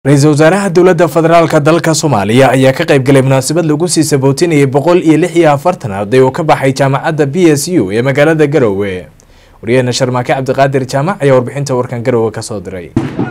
ra-iisul wasaaraha dowladda federaalka dalka soomaaliya ayaa ka qayb galay munaasabad lagu sii sabootinayay boqol iyo lix iyo afartan arday oo ka baxay jaamacadda b s u ee magaalada garowe waryaheena sharmaake cabdiqaadir jaamac ayaa warbixinta warkan garowe kasoo diray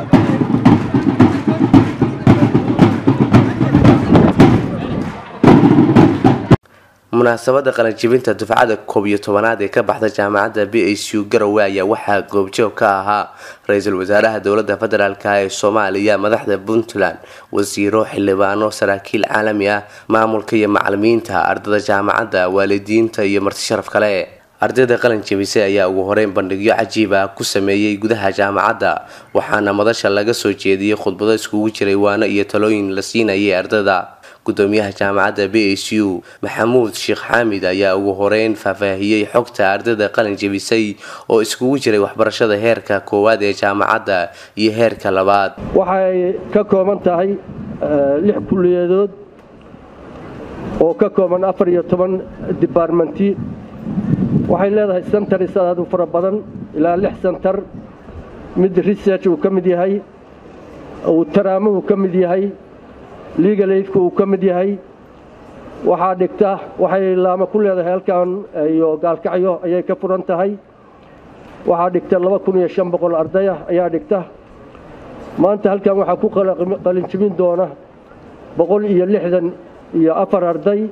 munaasabada qalanjibinta dufcada koob iyo tobanaad ee ka baxda jaamacadda b s u garowe ayaa waxaa goobjoog ka ahaa ra-iisul wasaaraha dowladda federaalk ee soomaaliya madaxda puntland wasiiro xildhibaano saraakiil caalami ah maamulka iyo macalimiinta ardada jaamacadda waalidiinta iyo marti sharaf kale ardayda qalin jebisay ayaa ugu horeyn bandhigyo cajiib ah ku sameeyey gudaha jaamacadda waxaana madasha laga soo jeediyey khudbado iskugu jiray waano iyo talooyin la siinayay ardada gudoomiyaha jaamacadda b s u maxamuud sheekh xaamid ayaa ugu horeyn faahfaahiyey xogta ardayda qalin jebisay oo iskugu jiray waxbarashada heerka koowaad ee jaamacadda iyo heerka labaad waxay ka kooban tahay lix kulliyadood oo ka kooban afar iyo toban dibaarmenti waxay leedahay sentaris aad u fara badan ilaa lix sentar mid research uu ka mid yahay uu taraamuhu ka mid yahay legal aidka uu ka mid yahay waxaa dhigta waxay laama ku leedahay halkan iyo gaalkacyo ayay ka furan tahay waxaa dhigta laba kun iyo shan boqol ardayah ayaa dhigta maanta halkan waxaa ku qalinjibin doona boqol iyo lixdan iyo afar arday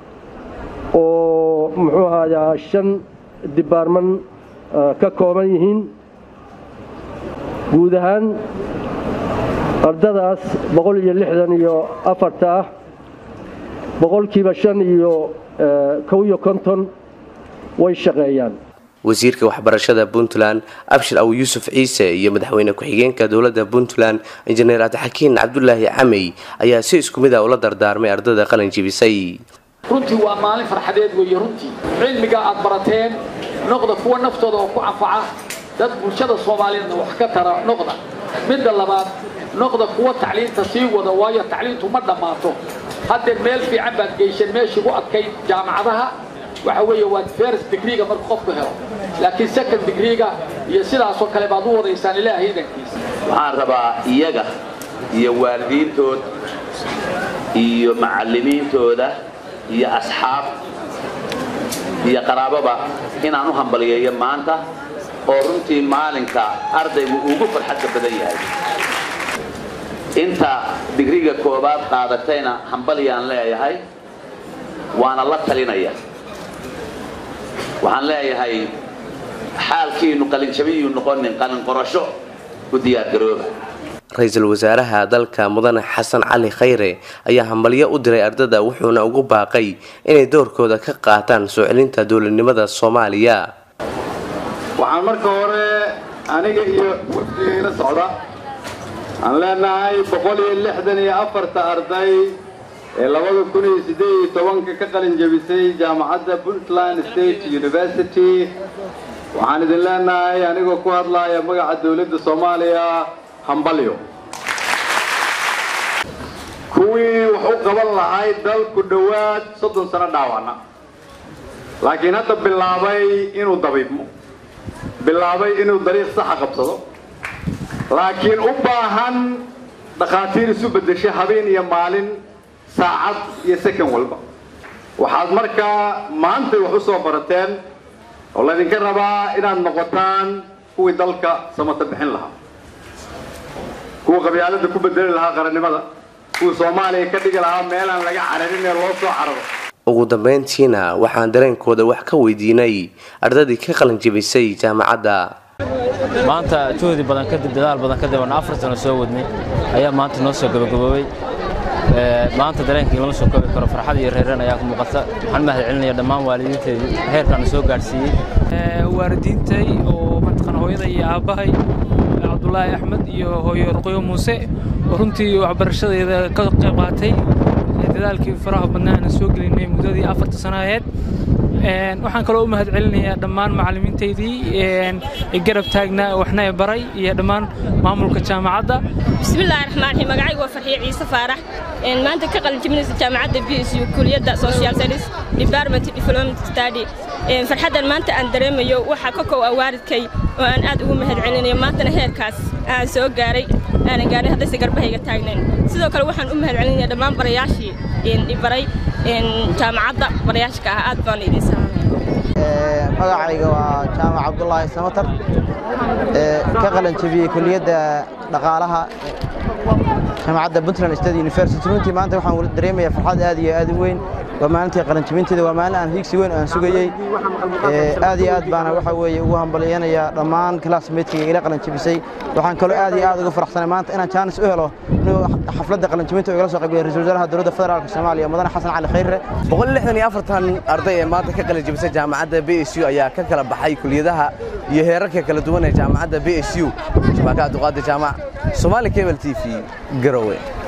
oo muxuu ahayaa shan dibaarman ka kooban yihiin guud ahaan ardadaas boqol iyo lixdan iyo afarta ah boqolkiiba shan iyo kow iyo konton way shaqeeyaan wasiirka waxbarashada puntland abshir aw yuusuf ciise iyo madaxweyne ku-xigeenka dowladda puntland injineer cabdixakiin cabdulaahi camey ayaa si isku mid ah ula dardaarmay ardada qalin jibisay runtii waa maalin farxadeed weeye runtii cilmiga aad barateen noqda kuwa naftooda oo ku anfaca dad bulshada soomaaliyeedna wax ka tara noqda midda labaad noqda kuwa tacliinta sii wada waayo tacliintu ma dhammaato haddee meel fiican baad geyseen meeshii u adkayd jaamacadaha waxa weeye waa first degreega markuu qofku helo laakiin second degreega iyo sidaasoo kale baad u wadaysaan ilaahay idankiisa waxaan rabaa iyaga iyo waalidiintood iyo macallimiintooda iyo asxaab iyo qaraababa inaan u hambaliyeeyo maanta oo runtii maalinka ardaygu ugu farxadka badan yahay inta digriga koobaad qaadatayna hambaliyaan leeyahay waana la talinaya waxaan leeyahay xaalkiinu qalinjabiyuu noqonin qalin qorasho u diyaargarooba ra-iisul wasaaraha dalka mudane xasan cali khayre ayaa hambalyo u diray ardada wuxuuna ugu baaqay inay doorkooda ka qaataan soo celinta dowladnimada soomaaliya waxaan marka hore aniga iyo wafdigayla socda aan leenahay boqol iyo lixdan iyo afarta arday ee labada kun iyo siddeed iyo tobanka ka qalin jebisay jaamacadda puntland state university waxaan idin leenahay anigoo ku hadlaaya magaca dowladda soomaaliya hambalyo kuwii wax u qaban lahay dalku dhowaad soddon sano dhaawacna laakiin hadda bilaabay inuu dabiibmo bilaabay inuu dariiq saxa qabsado laakiin u baahan dhakhaatiir isu beddesha habeen iyo maalin saacad iyo second walba waxaad markaa maantay wax u soo barateen oo laydinka rabaa inaad noqotaan kuwii dalka samata bixin lahaa kuwa qabyaalada ku bedeli lahaa qarannimada kuwa soomaaliya ka dhigi lahaa meelaan laga cararin ee loo soo cararo ugu dambeyntiina waxaan dareenkooda wax ka weydiinay ardadii ka qalinjibisay jaamacadda maanta juhdi badan kadib dadaal badan kadib aan afar sano soo wadnay ayaa maanta noo soo gabagaboobay maanta dareenkii lama soo koobi karo farxad iyo reereen ayaa ku muuqata waxaan mahad celinaya dhammaan waalidiinteedii heerkaana soo gaadhsiiyey waalidiintay oo mataqaan hooyada iyo aabbahay cabdulaahi axmed iyo hooyo ruqyo muuse oo runtii waxbarashadeeda ka qayb qaatay dadaalkii faraha badnaa aan soo gelinay muddadii afarta sano aheyd waxaan kaloo u mahad celinayaa dhammaan macallimiintaydii garab taagnaa waxna e baray iyo dhammaan maamulka jaamacadda bismillahi raxmaan raxiim magacaygu waa farxiye ciise faarax maanta ka qalin jebinaysa jaamacadda b s u kuliyadda social studies department development study farxaddan maanta aan dareemayo waxaa ka kow ah waalidkay oo aan aad ugu mahad celinayo maantana heerkaas aan soo gaaray aanan gaarin haddayse garbahayga taagnayn sidoo kale waxaan u mahadcelinaya dhammaan barayaashii ibaray jaamacadda barayaashka ah aad baan idin salaamaya magacayga waa jaamac cabdulaahi samatar ka qalan jabiyey kuliyadda dhaqaalaha jaamacadda puntland state university runtii maanta waxaan dareemayaa farxad aad iyo aad u weyn waa maalintii qalanjabinteeda waa maalin aan hiigsi weyn aan sugayey aad iyo aad baana waxa weeye ugu hambalyanayaa dhammaan classmatekayga ila qalanjabisay waxaan kaloo aad iyo aad uga faraxsanay maanta inaan jaanis u helo inuu xafladda qalanjabinta igala soo qaybgalay ra-iisul wasaaraha dowladda federaalka soomaaliya mudane xasan cali khayre boqol lixdan iyo afartan arday ee maanta ka qalanjabisay jaamacadda b s u ayaa ka kala baxay kuliyadaha iyo heerarka kala duwan ee jaamacadda b s u shabaaka abduqaadir jaamac soomaali cable t v garowe